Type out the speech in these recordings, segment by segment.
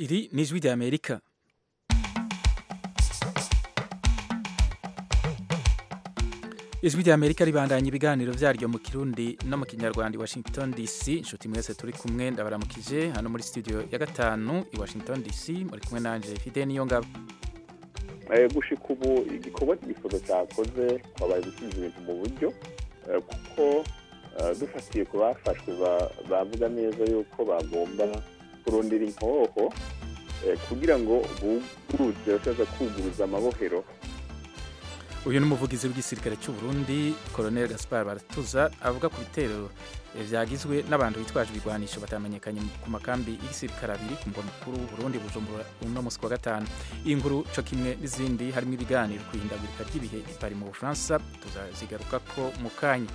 Iri ni ijwi rya Amerika. ijwi rya Amerika ribandanya ibiganiro vyaryo mu Kirundi no mu Kinyarwanda i Washington DC. Inshuti mwese turi kumwe ndabaramukije hano muri studio ya gatanu i Washington DC muri kumwe nanje Fide Niyongabo. gushika ubu igikorwa cy'igifoto cyakoze twabaye gusubiza ibintu mu buryo kuko dufatiye ku bafashwe bavuga neza yuko bagomba kurondera inkoho kugira ngo buguruze bashobora kuguruza amabohero uyu ni umuvugizi w'igisirikare cy'u Burundi Colonel Gaspar Baratuza avuga ku bitero vyagizwe n'abantu bitwaje ibigwanisho batamenyekanye ku makambi y'igisirikare abiri ku mugwa mukuru w'u Burundi Bujumbura uno musi wa gatanu iyi nkuru co kimwe n'izindi harimo ibiganiro ku ihindagurika ry'ibihe i Paris mu Bufaransa tuzazigarukako mu kanya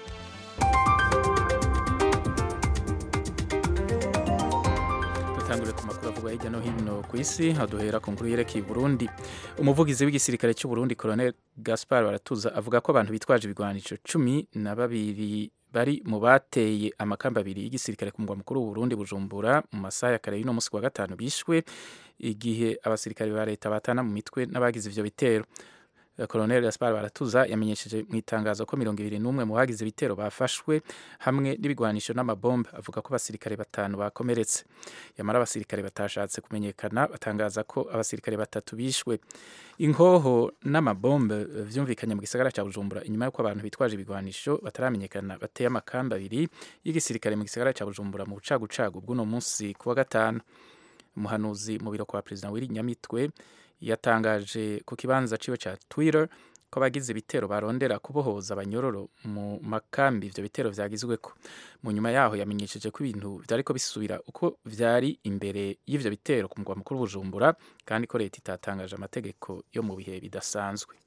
dutangure ku makuru avugwa hirya no hino ku isi aduhera ku nkuru yerekeye Burundi umuvugizi w'igisirikare cy'u Burundi Colonel Gaspar Baratuza avuga ko abantu bitwaje ibigwanisho cumi na babiri bari mu bateye amakamba abiri y'igisirikare ku mugwa mukuru w'u Burundi Bujumbura mu masaha ya kare y'uno musi wa gatanu bishwe igihe abasirikare ba leta batana mu mitwe n'abagize ivyo bitero Colonel Gaspar Baratuza yamenyesheje mu itangazo ko mirongo ibiri n'umwe mu bagize ibitero bafashwe hamwe n'ibigwanisho n'amabombe avuga ko abasirikare batanu bakomeretse yamara abasirikare batashatse kumenyekana batangaza ko abasirikare batatu bishwe inkoho n'amabombe vyumvikanye mu gisagara ca Bujumbura inyuma y'uko abantu bitwaje ibigwanisho bataramenyekana bateye amakamba abiri y'igisirikare mu gisagara ca Bujumbura mu bucagucagu bw'uno munsi kuwa gatanu umuhanuzi mu biro kwa perezida w'iri nyamitwe yatangaje ku kibanza ciwe ca Twitter ko abagize ibitero barondera kubohoza abanyororo mu makambi ivyo bitero vyagizweko mu nyuma yaho yamenyesheje ko ibintu vyariko bisubira uko vyari imbere y'ivyo bitero ku mugwa mukuru Bujumbura kandi ko leta itatangaje amategeko yo mu bihe bidasanzwe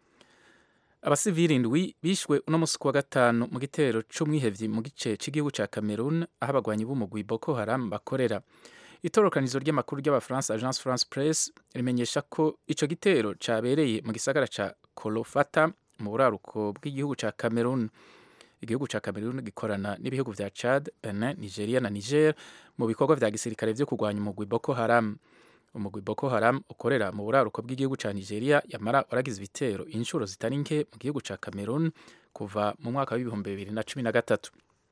abasivili indwi bishwe uno musi kuwa gatanu mu gitero c'umwihevyi mu gice c'igihugu ca Cameroon aho abagwanyi b'umugwi Boko Haram bakorera itorokanizo ry'amakuru ry'abafaransa agence france press rimenyesha ko ico gitero cabereye mu gisagara ca kolofata mu buraruko bw'igihugu ca cameroon igihugu ca cameroon gikorana n'ibihugu vya chad benin nigeria na niger mu bikorwa vya gisirikare vyo kurwanya umugwi boko haram umugwi boko haram ukorera mu buraruko bw'igihugu ca nigeria yamara waragize ibitero inshuro zitari nke mu gihugu ca cameroon kuva mu mwaka w'ibihumbi bibiri na cumi na gatatu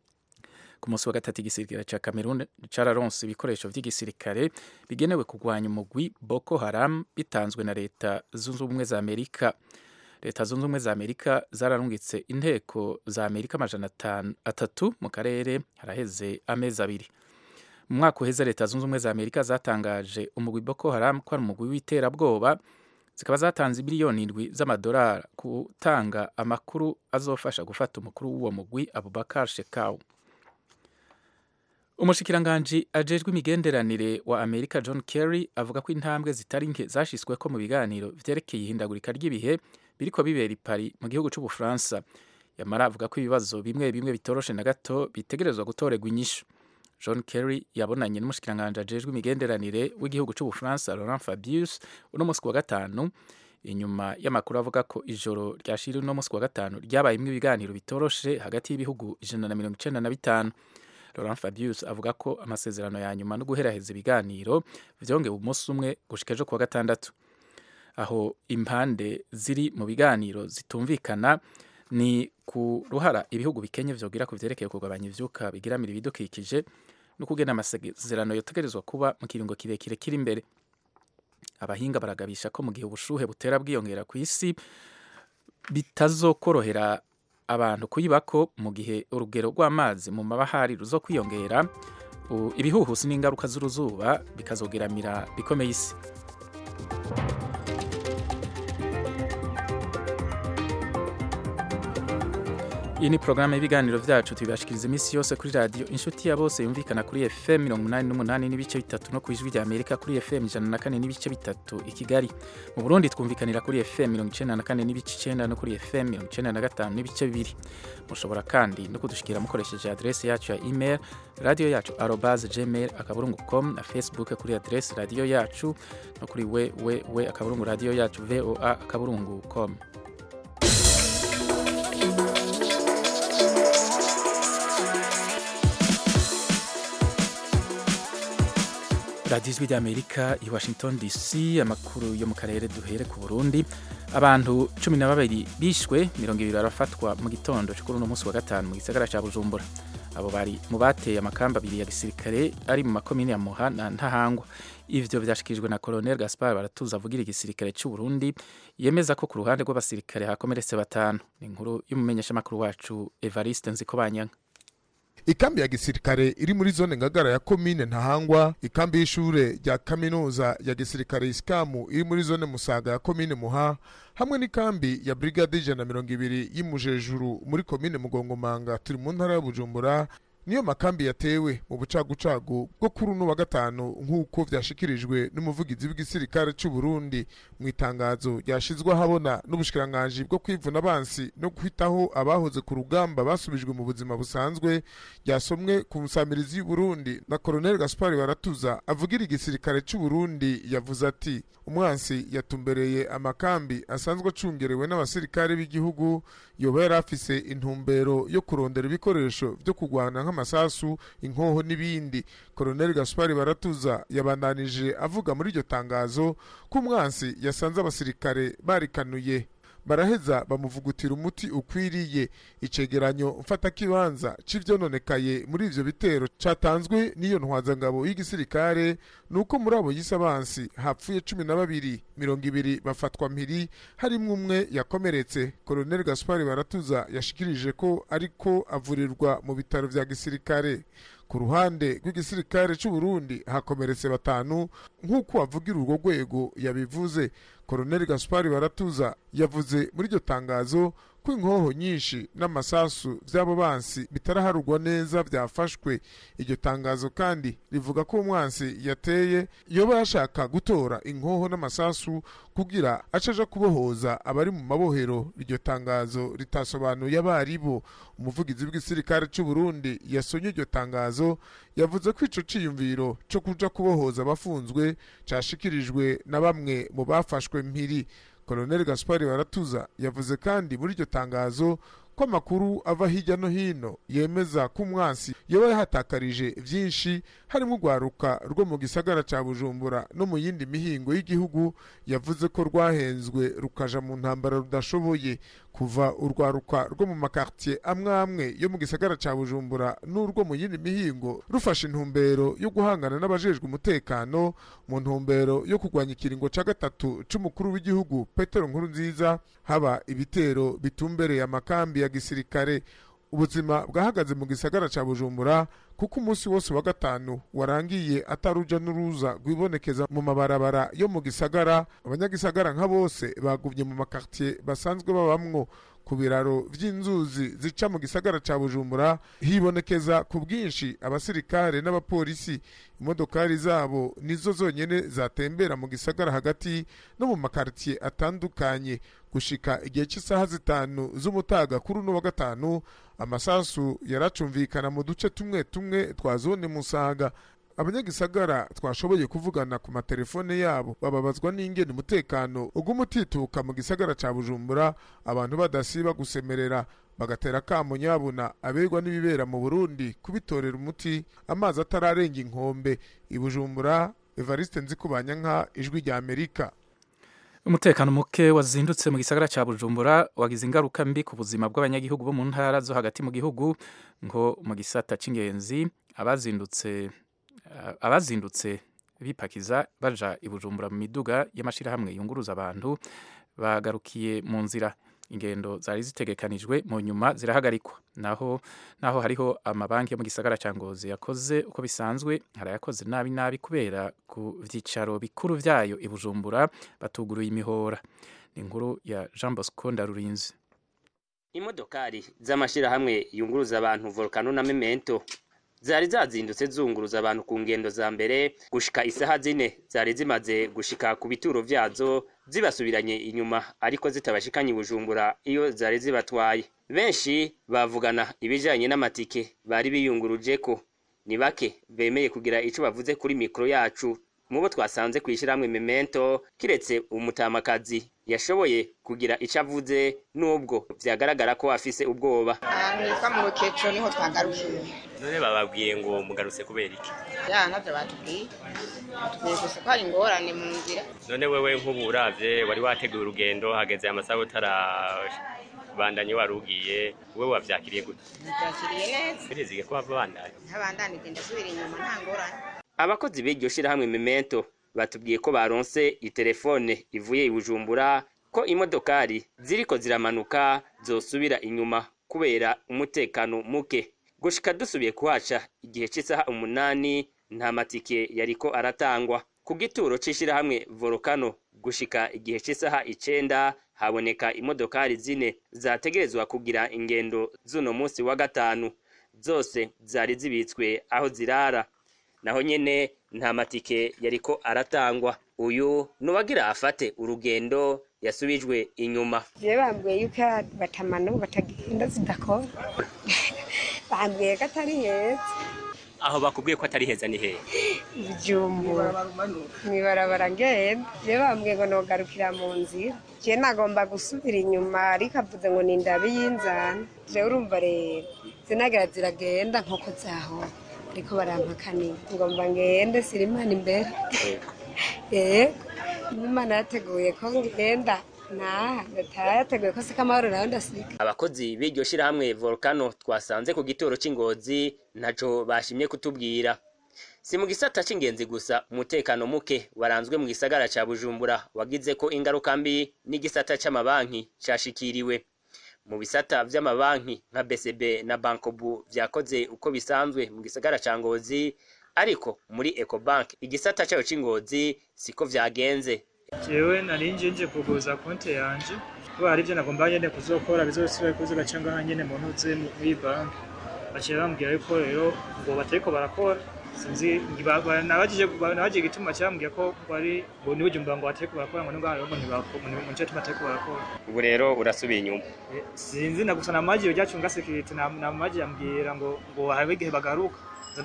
ku munsi wa gatatu igisirikare ca Cameroon cararonse ibikoresho vy'igisirikare bigenewe kurwanya umugwi Boko Haram bitanzwe na leta zunze ubumwe za Amerika leta zunze ubumwe za Amerika zararungitse inteko za Amerika amajana atatu mu karere haraheze amezi abiri mu mwaka uheze leta zunze ubumwe za Amerika zatangaje umugwi Boko Haram ko ari umugwi w'iterabwoba zikaba zatanze miliyoni indwi z'amadolari gutanga amakuru azofasha gufata umukuru w'uwo mugwi Abubakar Shekau umushikiranganji ajejwe imigenderanire wa Amerika John Kerry avuga ko intambwe zitari nke zashyizweko mu biganiro vyerekeye ihindagurika ry'ibihe biriko bibera i Paris mu gihugu c'Ubufaransa yamara avuga ko ibibazo bimwe bimwe bitoroshe na gato bitegerezwa gutorerwa inyishu John Kerry yabonanye n'umushikiranganji ajejwe imigenderanire w'igihugu c'Ubufaransa Laurent Fabius uno musi wa gatanu inyuma y'amakuru avuga ko ijoro ryashira uno musi wa gatanu ryabayemwo ibiganiro bitoroshe hagati y'ibihugu ijana na mirongo icenda na bitanu Laurent Fabius avuga ko amasezerano ya nyuma no guheraheza ibiganiro vyongewe umunsi umwe gushika ejo kuwa gatandatu aho impande ziri mu biganiro zitumvikana ni ku ruhara ibihugu bikenye vyogira ku vyerekeye kugabanya ivyuka bigiramira ibidukikije no kugena amasezerano yotegerezwa kuba mu kiringo kirekire kiri imbere abahinga baragabisha ko mu gihe ubushuhe butera bwiyongera ku isi bitazokorohera abantu kuyibako mu gihe urugero rw'amazi mu mabahari ruzo kwiyongera ibihuhusi n'ingaruka z'uruzuba bikazogeramira bikomeye isi iyi ni porogaramu y'ibiganiro vyacu tubibashikiriza iminsi yose kuri radiyo inshuti ya bose yumvikana kuri fm mirongo umunani n'umunani n'ibice bitatu no ku ijwi rya amerika kuri fm ijana na kane n'ibice bitatu i kigali mu burundi twumvikanira kuri fm mirongo icenda na kane n'ibice icenda no kuri fm mirongo icenda na gatanu n'ibice bibiri mushobora kandi no kudushikira mukoresheje adresi yacu ya email radiyo yacu arobase gmail akaburungu com na facebook kuri adresi radiyo yacu no kuri www akaburungu radiyo yacu voa akaburungu com radiyo ijwi ry'amerika i washington dc amakuru yo mu karere duhere ku burundi abantu cumi na babiri bishwe mirongo ibiri barafatwa mu gitondo cyo kuri uno munsi wa gatanu mu gisagara cya bujumbura abo bari mu bateye amakamba abiri ya gisirikare ari mu makomine ya muha na ntahangwa ivyo vyashikirijwe na colonel gaspar baratuza avugira igisirikare cy'u burundi yemeza ko ku ruhande rw'abasirikare hakomeretse batanu ni inkuru y'umumenyeshamakuru wacu evariste nzikobanyanka ikambi ya gisirikare iri muri zone ngagara ya komine ntahangwa ikambi y'ishure rya kaminuza ya gisirikare isikamu iri muri zone musaga ya komine muha hamwe n'ikambi ya brigade ijana na mirongo ibiri y'imujejuru muri komine mugongomanga turi mu ntara ya bujumbura niyo makambi yatewe mu bucagucagu bwo kuri uno wa gatanu nk'uko vyashikirijwe n'umuvugizi w'igisirikare cy'u Burundi mu itangazo ryashizwe ahabona n'ubushikiranganji bwo kwivuna abansi no guhitaho abahoze ku rugamba basubijwe mu buzima busanzwe ryasomwe ku musamirizi y'u Burundi na Colonel Gaspar Baratuza avugira igisirikare cy'u Burundi yavuze ati umwansi yatumbereye amakambi asanzwe acungerewe n'abasirikare b'igihugu yoba yari afise intumbero yo kurondera ibikoresho vyo kurwana nk'amasasu inkoho n'ibindi Colonel Gaspar Baratuza yabandanije avuga muri iryo tangazo ko umwansi yasanze abasirikare barikanuye baraheza bamuvugutira umuti ukwiriye icegeranyo mfatakibanza c'ivyononekaye muri ivyo bitero catanzwe n'iyo ntwazangabo y'igisirikare nuko muri abo yise abansi hapfuye cumi na babiri mirongo ibiri bafatwa mpiri harimwo umwe yakomeretse Colonel Gaspar Baratuza yashikirije ko ariko avurirwa mu bitaro vya gisirikare ku ruhande rw'igisirikare cy'u Burundi hakomeretse batanu nk'uko avugira urwo rwego yabivuze Colonel Gaspar Baratuza yavuze muri iryo tangazo ko inkoho nyinshi n'amasasu by'abo bansi bitaraharugwa neza byafashwe iryo tangazo kandi rivuga ko umwansi yateye yoba yashaka gutora inkoho n'amasasu kugira acaja kubohoza abari mu mabohero iryo tangazo ritasobanuye abaribo umuvugizi w'igisirikare cy'u Burundi yasonye iryo tangazo yavuze ko ico ciyumviro co kuja kubohoza abafunzwe cashikirijwe na bamwe mu bafashwe mpiri Colonel Gaspar Baratuza yavuze kandi muri iryo tangazo ko amakuru ava hirya no hino yemeza ko umwansi yoba yahatakarije byinshi harimo urwaruka rwo mu gisagara cya bujumbura no mu yindi mihingo y'igihugu yavuze ko rwahenzwe rukaja mu ntambara rudashoboye kuva urwaruka rwo mu makartier amwe amwe yo mu gisagara cya bujumbura n'urwo mu yindi mihingo rufashe intumbero yo guhangana n'abajejwe umutekano mu ntumbero yo kurwanya ikiringo cya gatatu c'umukuru w'igihugu petero nkuru nziza haba ibitero bitumbereye amakambi ya gisirikare ubuzima bwahagaze mu gisagara cya bujumbura kuko umunsi wose wa gatanu warangiye ataruja n'uruza rwibonekeza mu mabarabara yo mu gisagara abanyagisagara nka bose bagumye mu makartier basanzwe babamwo ku biraro vy'inzuzi zica mu gisagara ca bujumbura hibonekeza ku bwinshi abasirikare n'abapolisi imodokari zabo nizo zonyene zatembera mu gisagara hagati no mu makartier atandukanye gushika igihe cy'isaha zitanu z'umutaga kuri uno wa gatanu amasasu yaracumvikana mu duce tumwe tumwe twa zone musaga abanyagisagara twashoboye kuvugana ku matelefone yabo bababazwa n'ingene umutekano uguma utituka mu gisagara ca bujumbura abantu badasiba gusemerera bagatera kamo nyabuna abegwa n'ibibera mu burundi kubitorera umuti amazi atararenga inkombe i bujumbura evariste nzikubanya nka ijwi rya amerika umutekano muke wazindutse mu gisagara cya bujumbura wagize ingaruka mbi ku buzima bw'abanyagihugu bo mu ntara zo hagati mu gihugu ngo mu gisata cy'ingenzi abazindutse abazindutse bipakiza baja i bujumbura mu miduga y'amashyirahamwe yunguruza abantu bagarukiye mu nzira ingendo zari zitegekanijwe mu nyuma zirahagarikwa naho naho hariho amabanki yo mu gisagara cya ngozi yakoze uko bisanzwe harayakoze nabi nabi kubera ku byicaro bikuru byayo i bujumbura batuguruye imihora ni inkuru ya jean bosco ndarurinzi imodokari z'amashyirahamwe yunguruza abantu volcano na memento zari zazindutse zunguruza abantu ku ngendo za mbere gushika isaha zine zari zimaze gushika ku bituro vyazo zibasubiranye inyuma ariko zitabashikanye i bujumbura iyo zari zibatwaye benshi bavugana ibijanye n'amatike bari biyunguruje ko ni bake bemeye kugira ico bavuze kuri mikoro yacu mu bo twasanze kw'ishyirahamwe memento kiretse umutamakazi yashoboye kugira icyo avuze n'ubwo byagaragara ko afise ubwoba ahantu hitwa mu rukecuru niho twagarukiye none bababwiye ngo mugarutse kubera iki ya navyo batubwiye batubwiye gusa ko hari ingorane mu nzira none wewe nk'ubu uravye wari wateguye urugendo hageze amasaha utarabandanye wari ugiye wewe wavyakiriye gute byakiriye neza birizige ko bava bandanye ntabandanije ndasubira inyuma nta ngorane abakozi b'iryo shirahamwe memento batubwiye ko baronse itelefone ivuye i bujumbura ko imodokari ziriko ziramanuka zosubira inyuma kubera umutekano muke gushika dusubiye kuhaca igihe c'isaha umunani nta matike yariko aratangwa ku gituro c'ishirahamwe volcano gushika igihe c'isaha icenda haboneka imodokari zine zategerezwa kugira ingendo z'uno musi wa gatanu zose zari zibitswe aho zirara naho nyene nta matike yariko aratangwa uyu nuwagira afate urugendo yasubijwe inyuma je bambwiye yuko batamano batagenda zidakora bambwiye ko atari heza aho bakubwiye ko atari heza ni hehe bujumbura mwibarabara ngenda je bambwiye ngo nogarukira mu nzira je nagomba gusubira inyuma ariko avuze ngo ni ndabi y'inzana je urumva rero zinagira ziragenda nk'uko zahora ariko barampakanira ngomba ngende sira imana imbere yego imana yateguye ko ngenda naha ndataha yateguye ko sika amahoro nawe ndasiga abakozi b'iryo shirahamwe volcano twasanze ku gituro c'ingozi ntaco bashimye kutubwira si mu gisata c'ingenzi gusa umutekano muke waranzwe mu gisagara ca bujumbura wagize ko ingaruka mbi n'igisata c'amabanki cashikiriwe mu bisata vy'amabanki nka BCB na Bankobu vyakoze uko bisanzwe mu gisagara ca Ngozi ariko muri Ecobank igisata cayo c'Ingozi siko vyagenze jewe nari nje nje kuguza konti yanje kuba hari ivyo nagomba nyene kuzokora bizosubira kuza gaca ngaha nyene mu ntuze muri banki baciye bambwira yuko rero ngo batariko barakora sinzi nabajije nabajije igituma cyambwiye ko bari ngo niwe jumba ngo batariko barakora ngo ningaha rero ngo ntibakora ngo nico tuma batariko barakora ubu rero urasubiye inyuma Eh, sinzi na gusa namaji ryacunga security na namaji yambwira ngo ngo hari igihe bagaruka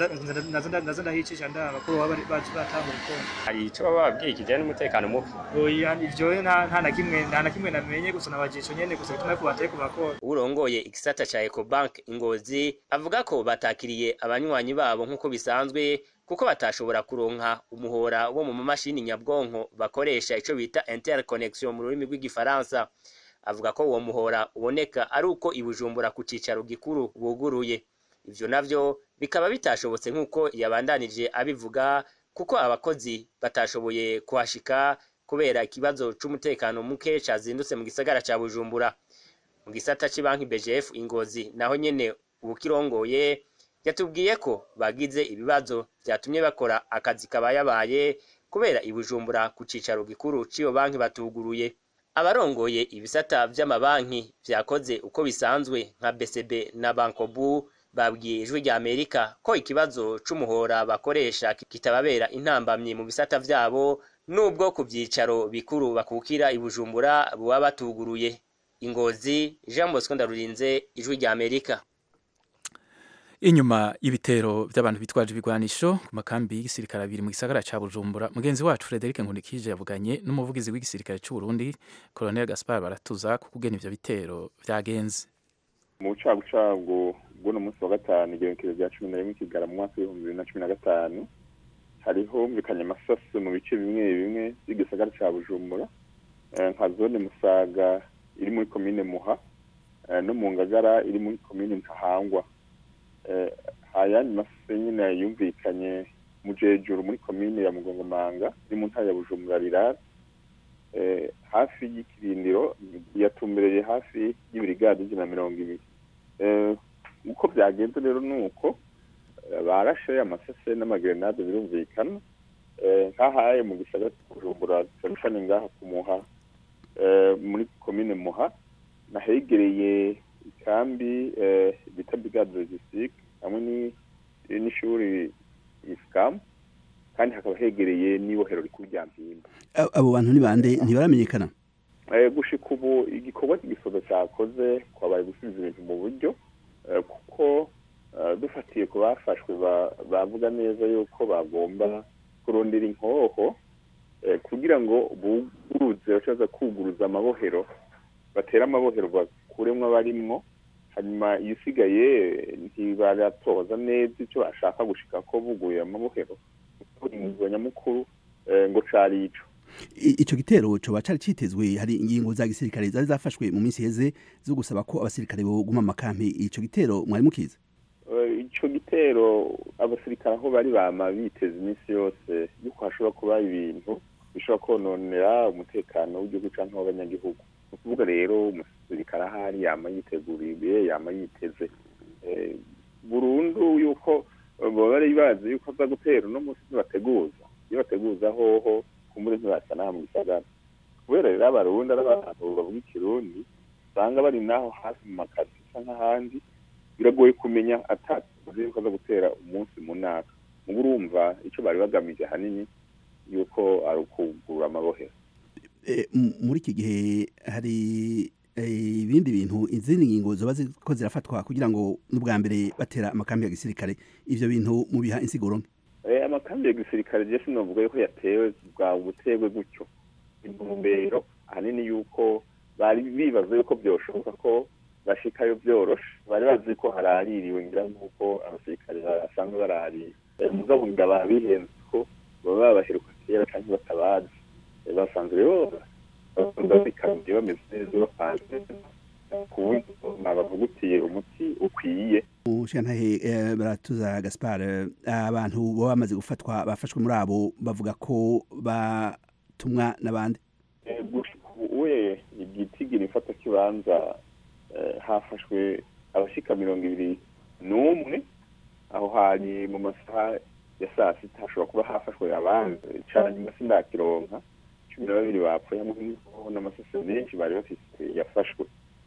nazo ndahicisha ndaba ko baba bacu batanga urukundo hari ico baba babwiye kijanye n'umutekano muke oya ivyo nta nta na kimwe nta na kimwe namenye gusa nabajisho nyene gusa bituma ko batariko barakora urongoye igisata ca Ecobank Ingozi avuga ko batakiriye abanywanyi babo nk'uko bisanzwe kuko batashobora kuronka umuhora wo mu mamashini nyabwonko bakoresha ico bita interconnection mu rurimi rw'igifaransa avuga ko uwo muhora uboneka ari uko ibujumbura ku cicaro gikuru buguruye ivyo navyo bikaba bitashobotse nk'uko yabandanije abivuga kuko abakozi batashoboye kuhashika kubera ikibazo c'umutekano muke cazindutse mu gisagara ca bujumbura mu gisata c'banki BGF Ingozi naho nyene ubukirongoye yatubwiye ko bagize ibibazo vyatumye bakora akazi kabayabaye kubera ibujumbura ku cicaro gikuru c'iyo banki batuguruye abarongoye ibisata vy'amabanki vyakoze uko bisanzwe nka BCB na Bankobu babwiye ijwi rya Amerika ko ikibazo c'umuhora bakoresha kitababera intambamyi mu bisata vyabo nubwo ku vyicaro bikuru bakukira ibujumbura buba batuguruye ingozi Jean Bosco Ndarurinze ijwi rya Amerika inyuma y'ibitero by'abantu bitwaje ibigwanisho ku makambi y'igisirikare abiri mu gisagara ca Bujumbura mugenzi wacu Frederic Nkundikije yavuganye n'umuvugizi w'igisirikare c'u Burundi Colonel Gaspar Baratuza ku kugena ivyo bitero vyagenze mu bucagucagu bw'uno munsi wa gatanu igenekerezo rya cumi na rimwe kigara mu mwaka w'ibihumbi bibiri na cumi na gatanu hariho humvikanye amasasu mu bice bimwe bimwe by'igisagara ca bujumbura eh, nka zone musaga iri muri komine muha eh, no mu ngagara iri muri komine ntahangwa eh, ayandi masasu nyine yumvikanye mu jejuru muri komine ya mugongomanga iri mu ntara ya bujumbura rirara eh, hafi y'ikirindiro yatumbereye hafi y'ibirigadi ijana na mirongo ibiri eh, uko byagenze rero ni uko eh, barashe amasase n'amagrenade birumvikana eh, nk'ahaye mu gisagara cya bujumbura cyane ngaha ku muha eh, muri komine muha nahegereye ikambi eh, bita brigade logistique hamwe ni- n'ishuri isikamu kandi hakaba hegereye n'ibohero rikuru rya mpimba A- abo bantu ni bande ntibaramenyekana Eh, gushika ubu igikorwa cy'igisozo cyakoze kwabaye gusubiza ibintu mu buryo eh, kuko eh, dufatiye ku bafashwe ba- bavuga neza yuko bagomba kurondera inkoho eh, kugira ngo buguruze bacaza kuguruza amabohero batere amabohero bakuremwo abarimwo hanyuma isigaye ntibaratoza neza icyo bashaka gushika ko buguye amabohero inguzwa nyamukuru eh, ngo cari ico I- ico gitero coba cari citezwe hari ingingo za gisirikare zari zafashwe mu minsi heze zo gusaba ko abasirikare boguma mu makampi ico gitero mwari mukiza Eh, ico gitero abasirikare aho bari bama biteza iminsi yose yuko hashobora kuba ibintu bishobora kononera umutekano w'igihugu canke w'abanyagihugu ni ukuvuga rero umusirikare ahari yama yiteguriye yama yiteze Eh, burundu yuko eh, baba bari bazi yuko aza gutera uno munsi ntibateguza iyo bateguza hoho kumbure ntibasa n'aha mu gisagara kubera rero abarundi ari abantu bavuga ikirundi usanga bari naho hafi mu makazi bisa nk'ahandi biragoye kumenya atazi yuko aza gutera umunsi mu ntaka mugo urumva icyo bari bagamije ahanini yuko ari ukugurura amabohero Eh, m- muri iki gihe hari eh, ibindi bintu izindi ngingo zoba ziko zirafatwa kugira ngo n'ubwa mbere batera amakambi ya gisirikare ivyo bintu mubiha insiguro nke Eh, amakambi ya gisirikare je sinovuga yuko yatewe bwa butegwe gutyo intumbero ahanini yuko bari bibaza yuko byoshoboka ko bashikayo byoroshe bari bazi ko haraririwe ngira nk'uko abasirikare basanzwe baraririye Eh, mugabo ngira babihenze ko baba babaheruka kera canke batabazi Eh, basanzwe rero babikambiye bameze neza bapanze ku buryo babavugutiye umuti ukwiye Shantahe eh, baratuza Gaspar eh, abantu baba bamaze gufatwa bafashwe muri abo bavuga ko batumwa n'abandi Eh, gushika ubu we igitigira ifata kibanza eh, hafashwe abashika mirongo ibiri n'umwe aho hari mu masaha ya saa sita hashobora kuba hafashwe abandi cane nyuma sindakironka cumi na babiri bapfuye hamwe n'inkoho n'amasase menshi bari bafise yafashwe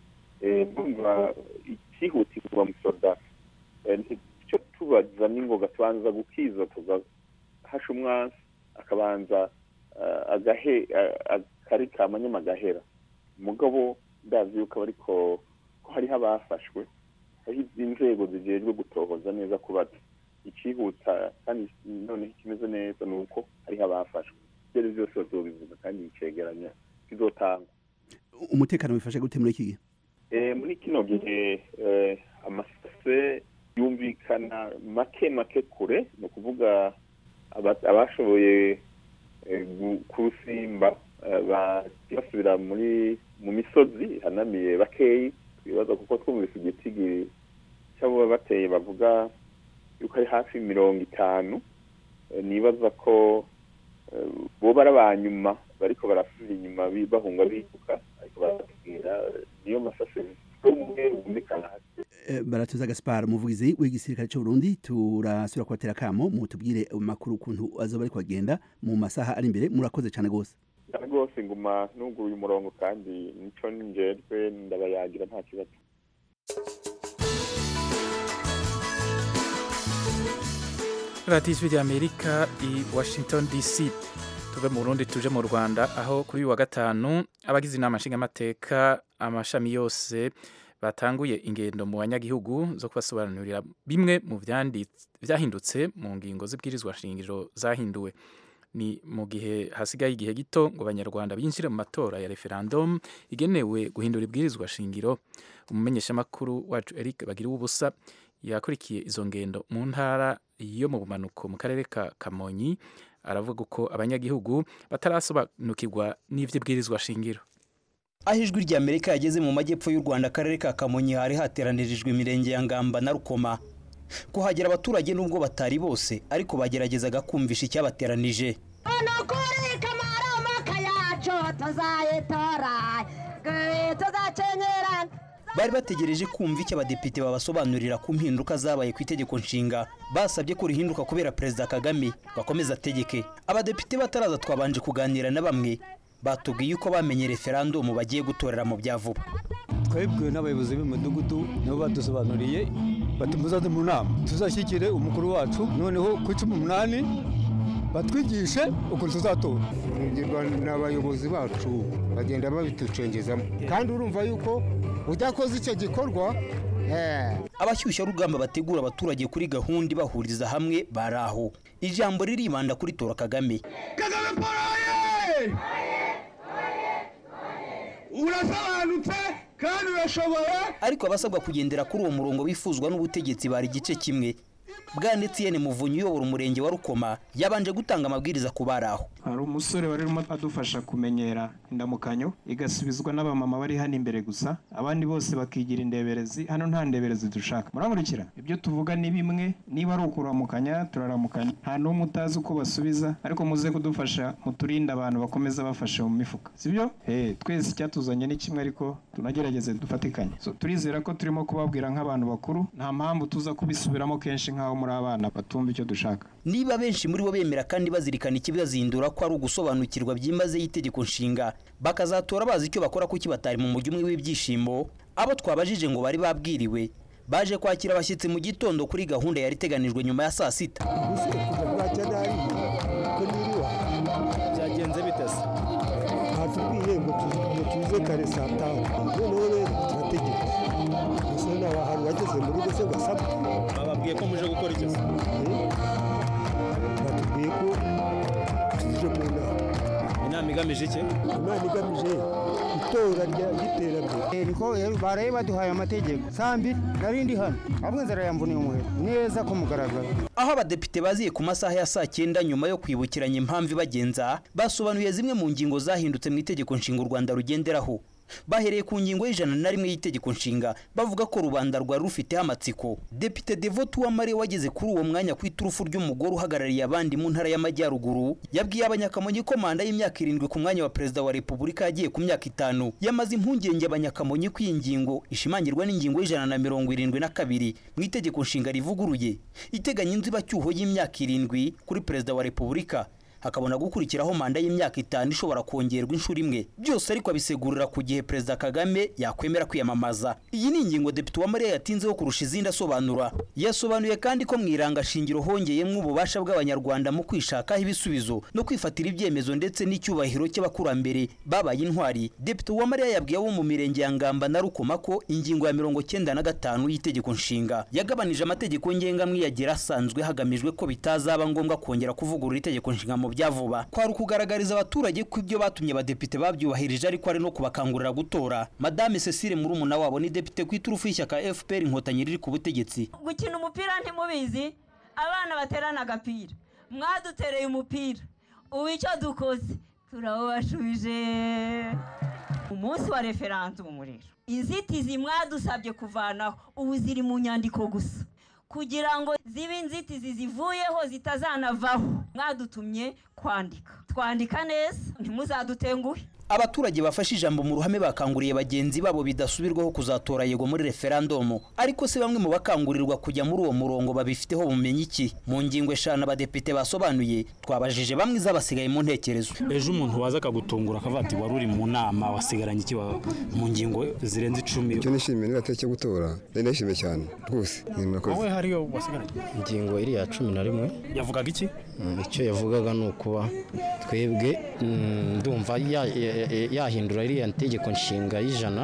Eh, ndumva ikihutirwa musoda eh, icyo tubaza n'ingoga tubanza gukiza tugahasha umwansi akabanza eh, agahe eh, akari kamanyama agahera mugabo ndazi yuko ariko ko hariho abafashwe hariho inzego zijejwe gutohoza neza kubaza ikihuta kandi noneho ikimeze neza ni uko hariho abafashwe ibyo ari byo byose bazobivuga kandi icegeranya kizotangwa umutekano wifashe gute muri iki gihe Eh, muri kino gihe eh, amasase yumvikana make make kure ni ukuvuga aba- abashoboye eh, gu- kurusimba eh, bagiye basubira muri mu misozi ihanamiye bakeyi twibaza kuko twumvise igitigi cy'abo bateye bavuga yuko ari hafi mirongo itanu Eh, nibaza ko eh, boba ari abanyuma bariko barasubira inyuma bi- bahunga biruka ariko baratubwira eh, niyo masase umwe bumvikana hasi Eh, baratuza Gaspar umuvugizi w'igisirikare cy'u Burundi turasubira kubatera kamo mutubwire amakuru ukuntu azoba ari kwagenda mu masaha ari imbere murakoze cyane gose cyane rwose nguma nuguruye umurongo kandi nico njejwe ndabayagira nta kibazo radiyo ijwi ry'amerika i washington dc tuve mu burundi tuje mu rwanda aho kuri uyu wa gatanu abagize inama nshingamateka amashami yose batanguye ingendo mu banyagihugu zo kubasobanurira bimwe mu vyandi- vyahindutse mu ngingo z'ibwirizwa shingiro zahinduwe ni mu gihe hasigaye igihe gito ngo abanyarwanda binjire mu matora ya referendum igenewe guhindura ibwirizwa shingiro umumenyeshamakuru wacu eric bagira ubusa yakurikiye izo ngendo mu ntara yo mu bumanuko mu karere ka kamonyi aravuga uko abanyagihugu batarasobanukirwa n'ivy'ibwirizwa shingiro aho ijwi rya amerika yageze mu majyepfo y'u rwanda akarere ka kamonyi hari hateranirijwe imirenge ya ngamba na rukoma kuhagera abaturage nubwo batari bose ariko bageragezaga kumvisha icyabateranije nukuri kamaramaka yacu tuzayitora tuzakenyerana bari bategereje kumva icyo abadepite babasobanurira ku mpinduka zabaye ku itegeko nshinga basabye ko rihinduka kubera perezida kagame bakomeza ategeke abadepite bataraza twabanje kuganira na bamwe batubwiye uko bamenye referandumu bagiye gutorera mu bya vuba twebwe n'abayobozi b'imidugudu nibo badusobanuriye bati muzaze mu nama tuzashyigikire umukuru wacu noneho ku cumi umunani batwigishe ukuntu tuzatora tubwirwa n'abayobozi bacu bagenda babitucengezamo kandi urumva yuko udakoze icyo gikorwa abashyushya rugamba bategura abaturage kuri gahunda ibahuriza hamwe bari aho ijambo riribanda kuri tora kagame kagame paul oye urasobanutse kandi urashoboye ariko abasabwa kugendera kuri uwo murongo bifuzwa n'ubutegetsi bari igice kimwe bwanetsiyene muvunyi uyobora umurenge wa rukoma yabanje gutanga amabwiriza ku bari aho hari umusore wari urimo adufasha kumenyera indamukanyo igasubizwa n'abamama bari hano imbere gusa abandi bose bakigira indeberezi hano nta ndeberezi dushaka muramurikira ibyo tuvuga ni bimwe niba ari ukuramukanya turaramukanya nta n'umwe utazi uko basubiza ariko muze kudufasha muturinde abantu bakomeza bafashe mu mifuka sibyo hey, twese icyatuzanye ni kimwe ariko tunagerageze dufatikanye so, turizera ko turimo kubabwira nk'abantu bakuru nta mpamvu tuza kubisubiramo kenshi nk'aho muri abana batumva icyo dushaka niba benshi muri bo bemera kandi bazirikana ikibazindura ko ari ugusobanukirwa byimazeyo itegeko nshinga bakazatora bazi icyo bakora kuki batari mu mujyi umwe w'ibyishimo abo twabajije ngo bari babwiriwe baje kwakira abashyitsi mu gitondo kuri gahunda yari iteganijwe nyuma ya saa sita byagenze bite se batubwiye ngo tuze kare saa tanu noneho rero turategeka gusa nta hantu wageze mu rugo se ngo asabwe bababwiye ko muje gukora iki se batubwiye ko tuje mu nama inama igamije iki inama igamije itora ry'iterambere niko baraye baduhaye amategeko saa mbiri nari ndi hano ahubwo inzara yambuniye umuheto neza ko mugaragara aho abadepite baziye ku masaha ya saa cyenda nyuma yo kwibukiranya impamvu ibagenza basobanuye zimwe mu ngingo zahindutse mu itegeko nshinga u rwanda rugenderaho bahereye ku ngingo y'ijana na rimwe y'itegeko nshinga bavuga ko rubanda rwari rufiteho amatsiko depite devote uwamariye wageze kuri uwo mwanya ku iturufu ry'umugore uhagarariye abandi mu ntara y'amajyaruguru yabwiye abanyakamonyi ko manda y'imyaka irindwi ku mwanya wa perezida wa repubulika yagiye ku myaka itanu yamaze impungenge abanyakamonyi ko iyi ngingo ishimangirwa n'ingingo y'ijana na mirongo irindwi na kabiri mu itegeko nshinga rivuguruye iteganya inzibacyuho y'imyaka irindwi kuri perezida wa repubulika hakabona gukurikiraho manda y'imyaka itanu ishobora kongerwa inshuro imwe byose ariko abisegurira ku gihe perezida kagame yakwemera kwiyamamaza iyi ni ingingo depite uwamariya yatinzeho kurusha izindi asobanura yasobanuye kandi ko mu irangashingiro hongeyemo ububasha bw'abanyarwanda mu kwishakaho ibisubizo no kwifatira ibyemezo ndetse n'icyubahiro cy'abakurambere babaye intwari depite uwamariya yabwiye abo mu mirenge ya ngamba na rukoma ko ingingo ya mirongo cyenda na gatanu y'itegeko nshinga yagabanije amategeko ngengamwiyagera asanzwe hagamijwe ko bitazaba ngombwa kongera kuvugurura itegeko nshinga mu bya vuba kwari ukugaragariza abaturage ko ibyo batumye abadepite babyubahirije ariko ari no kubakangurira gutora madame cecile murumuna wabo ni depite ku iturufu y'ishyaka fpr inkotanyi riri ku butegetsi gukina umupira ntimubizi abana baterana agapira mwadutereye umupira ubu icyo dukoze turawubashubije umunsi wa referandumu rero inzitizi mwadusabye kuvanaho ubu ziri mu nyandiko gusa kugira ngo zibe inzitizi zivuyeho zitazanavaho mwadutumye kwandika twandika neza ntimuzadutenguhe abaturage bafashe ijambo mu ruhame bakanguriye bagenzi babo bidasubirwaho kuzatora yego muri referandumu ariko se bamwe mu bakangurirwa kujya muri uwo murongo babifiteho bumenyi iki mu ngingo eshanu abadepite basobanuye twabajije bamwe izabasigaye mu ntekerezo ejo umuntu waza akagutungura akavuga ati wari uri mu nama wasigaranye iki mu ngingo zirenze icumi icyo nishimiye ni gateke gutora nari nishimiye cyane rwose wowe hariyo wasigaranye ingingo iriya cumi na rimwe yavugaga iki icyo yavugaga ni ukuba twebwe ndumva yahindura iriya ntegeko nshinga y'ijana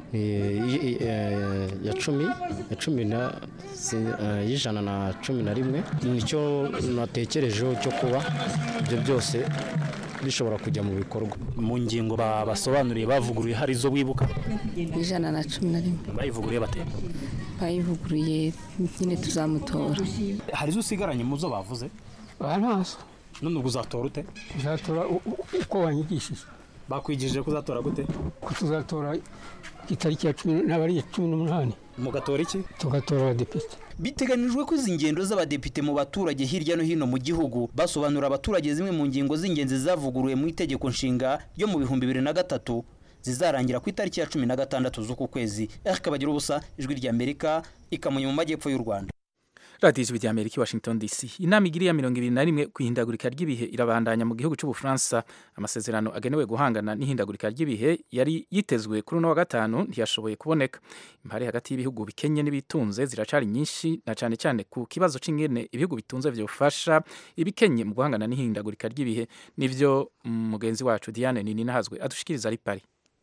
ya cumi ya cumi na y'ijana na cumi na rimwe nicyo natekerejeho cyo kuba ibyo byose bishobora kujya mu bikorwa mu ngingo basobanuriye bavuguruye hari izo wibuka ijana na cumi na rimwe bayivuguruye bate bayivuguruye nyine tuzamutora hari izo usigaranye mu zo bavuze ntazo none ubwo uzatora ute uzatora uko wanyigishije bakwigishije ko uzatora gute ko tuzatora itariki ya cumi n'abari cumi n'umunani mugatora iki tugatora abadepite biteganijwe ko izi ngendo z'abadepite mu baturage hirya no hino mu gihugu basobanurira abaturage zimwe mu ngingo z'ingenzi zavuguruwe mu itegeko nshinga ryo mu bihumbi bibiri na gatatu zizarangira ku itariki ya cumi na gatandatu z'uku kwezi erike bagira ubusa ijwi ry'amerika ikamonye mu majyepfo y'u rwanda radiyo ijwi ry'amerika i washington dc inama igiriya mirongo ibiri na rimwe ku ihindagurika ry'ibihe irabandanya mu gihugu cy'ubufaransa amasezerano agenewe guhangana n'ihindagurika ry'ibihe yari yitezwe kuri uno wa gatanu ntiyashoboye kuboneka impari hagati y'ibihugu bikenye n'ibitunze ziracari nyinshi na cyane cyane ku kibazo c'ingene ibihugu bitunze vyofasha ibikenye mu guhangana n'ihindagurika ry'ibihe nivyo mugenzi wacu diane nini nahazwe adushikiriza ari pari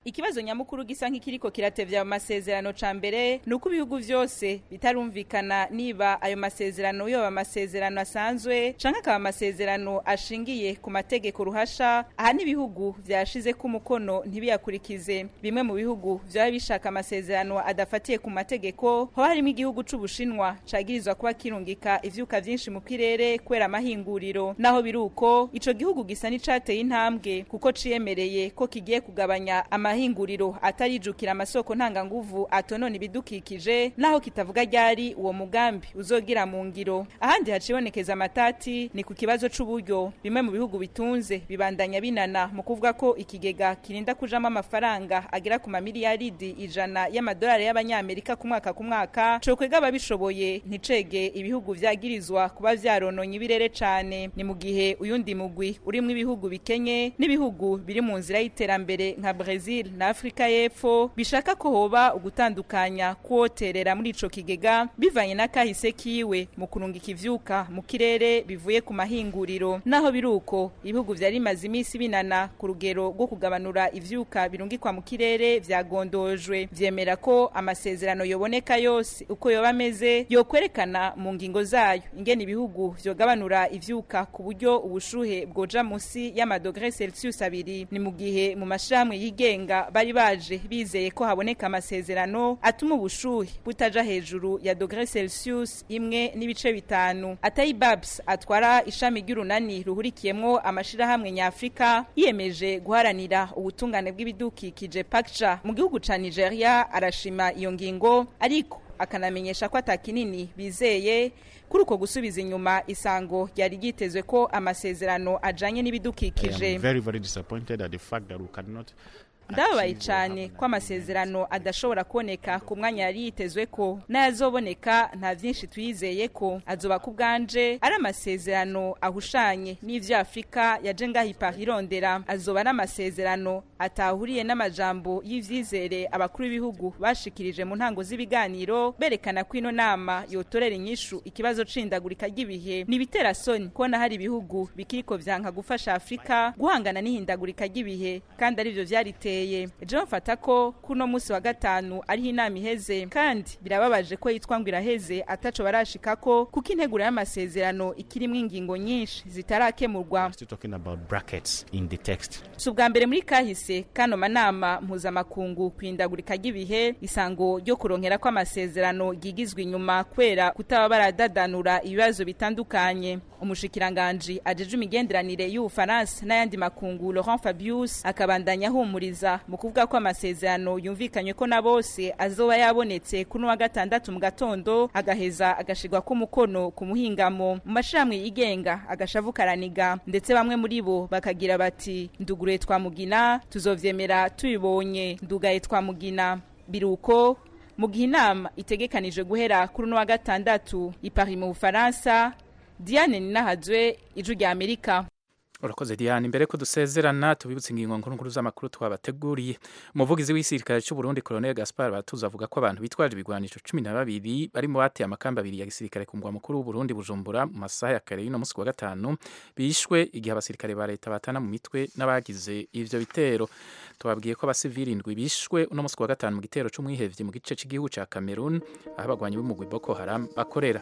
ikibazo nyamukuru gisa nk'ikiriko kiratevya mu masezerano ca mbere ni uko ibihugu vyose bitarumvikana niba ayo masezerano yoba amasezerano asanzwe canke akaba amasezerano ashingiye ku mategeko ruhasha aha n'ibihugu vyashize ko umukono ntibiyakurikize bimwe mu bihugu vyaba bishaka amasezerano adafatiye ku mategeko hoba harimo igihugu c'ubushinwa cagirizwa kuba kirungika ivyuka vyinshi mu kirere kubera amahinguriro naho biri uko ico gihugu gisa n'icateye intambwe kuko ciyemereye ko kigiye kugabanya amahinguriro atarijukira amasoko ntanganguvu atonona ibidukikije naho kitavuga ryari uwo mugambi uzogira mu ngiro ahandi hacibonekeza amatati ni ku kibazo c'uburyo bimwe mu bihugu bitunze bibandanya binana mu kuvuga ko ikigega kirinda kujamo amafaranga agera ku mamiliyaridi ijana y'amadolari y'abanyamerika ku mwaka ku mwaka cokwega ababishoboye nticege ibihugu vyagirizwa kuba vyarononye ibirere cane ni mu gihe uyundi mugwi urimwo ibihugu bikenye n'ibihugu biri mu nzira y'iterambere nka Brazil na Afrika y'Epfo bishaka ko hoba ugutandukanya kuwoterera muri ico kigega bivanye na kahise kiwe mu kurungika ivyuka mu kirere bivuye ku mahinguriro naho biruko ibihugu vyari bimaze imisi binana ku rugero rwo kugabanura ivyuka birungikwa mu kirere vyagondojwe vyemera ko amasezerano yoboneka yose uko yoba ameze yokwerekana mu ngingo zayo ingene ibihugu vyogabanura ivyuka ku buryo ubushuhe bwoja musi y'amadogre Celsius abiri ni mu gihe mu mashirahamwe yigenga bari baje bizeye ko haboneka amasezerano atuma ubushuhe butaja hejuru ya dogre Celsius imwe n'ibice bitanu Atayi Babs atwara ishami ry'urunani ruhurikiyemwo amashirahamwe nyafrika yiyemeje guharanira ubutungane bw'ibidukikije PACTA mu gihugu ca Nigeria arashima iyo ngingo ariko akanamenyesha ko atakinini bizeye kuri uko gusubiza inyuma isango ryari ryitezwe ko amasezerano ajanye n'ibidukikije I am very, very disappointed at the fact that we cannot ndababaye cyane ko amasezerano adashobora kuboneka ku mwanya yari yitezwe ko n'ayazoboneka nta byinshi tuyizeye ko azoba ku bwanje ari amasezerano ahushanye n'ivyo afurika yaje ngaho ipari irondera azoba ari amasezerano atahuriye n'amajambo y'ivyizere abakuru b'ibihugu bashikirije mu ntango z'ibiganiro berekana ko ino nama yotorera inyishu ikibazo c'indagurika ry'ibihe n'ibitera soni kubona hari ibihugu bikiriko vyanka gufasha afurika guhangana n'ihindagurika ry'ibihe kandi arivyo vyariteye biteye ejo bafata ko kuno munsi wa gatanu ariho inama iheze kandi birababaje ko yitwa ngo iraheze ataco barashikako kuko integuro y'amasezerano ikirimwo ingingo nyinshi zitarakemurwa still talking about brackets in the text. si ubwa mbere muri kahise kano manama mpuzamakungu kwindagurika ry'ibihe isango ryo kuronkera ko amasezerano ryigizwe inyuma kubera kutaba baradadanura ibibazo bitandukanye umushikiranganji ajeje imigenderanire y'ubufaransa n'ayandi makungu laurent fabius akabandanya ahumuriza mu kuvuga ko amasezerano yumvikanywe ko na bose azoba yabonetse kuri wa gatandatu mu gatondo agaheza agashirwa ko umukono ku muhingamo mu mashirahamwe yigenga agashavu karaniga ndetse bamwe muri bo bakagira bati nduguruye twamugina tuzovyemera tubibonye ndugaye twamugina biruko mu gihe inama itegekanije guhera kuri uno wa gatandatu i Paris mu Bufaransa Diane Ninahazwe ijwi rya Amerika urakoze diane imbere ko dusezerana tubibutse ingingo nkuru nkuru z'amakuru twabateguriye umuvugizi w'igisirikare cy'u Burundi Colonel Gaspar Batuza avuga ko abantu bitwaje ibigwanisho cumi na babiri bari mu bateye amakamba abiri ya gisirikare ku mugwa mukuru w'Uburundi Bujumbura mu masaha ya kare y'uno munsi wa gatanu bishwe igihe abasirikare ba leta batana mu mitwe n'abagize ivyo bitero tubabwiye ko abasivili indwi bishwe uno munsi wa gatanu mu gitero c'umwihevyi mu gice cy'igihugu ca Cameroon aho abagwanyi b'umugwi Boko Haram bakorera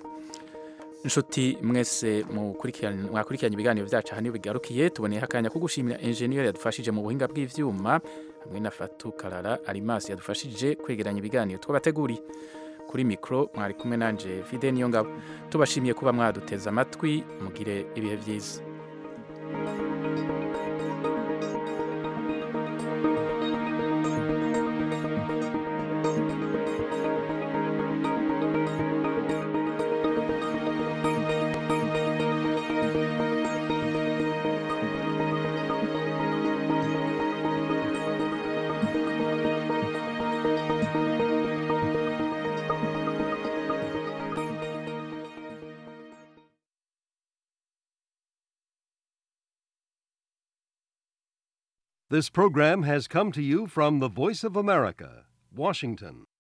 inshuti mwese mwakurikiranye ibiganiro byacu aha niyo bigarukiye tuboneyeho akanya ko gushimira enjeniyeri yadufashije mu buhinga bw'ivyuma hamwe na fatu karara arimasi yadufashije kwegeranya ibiganiro twabateguriye kuri mikoro mwari kumwe nanje fide niyo ngabo tubashimiye kuba mwaduteze amatwi mugire ibihe byiza This program has come to you from the Voice of America, Washington.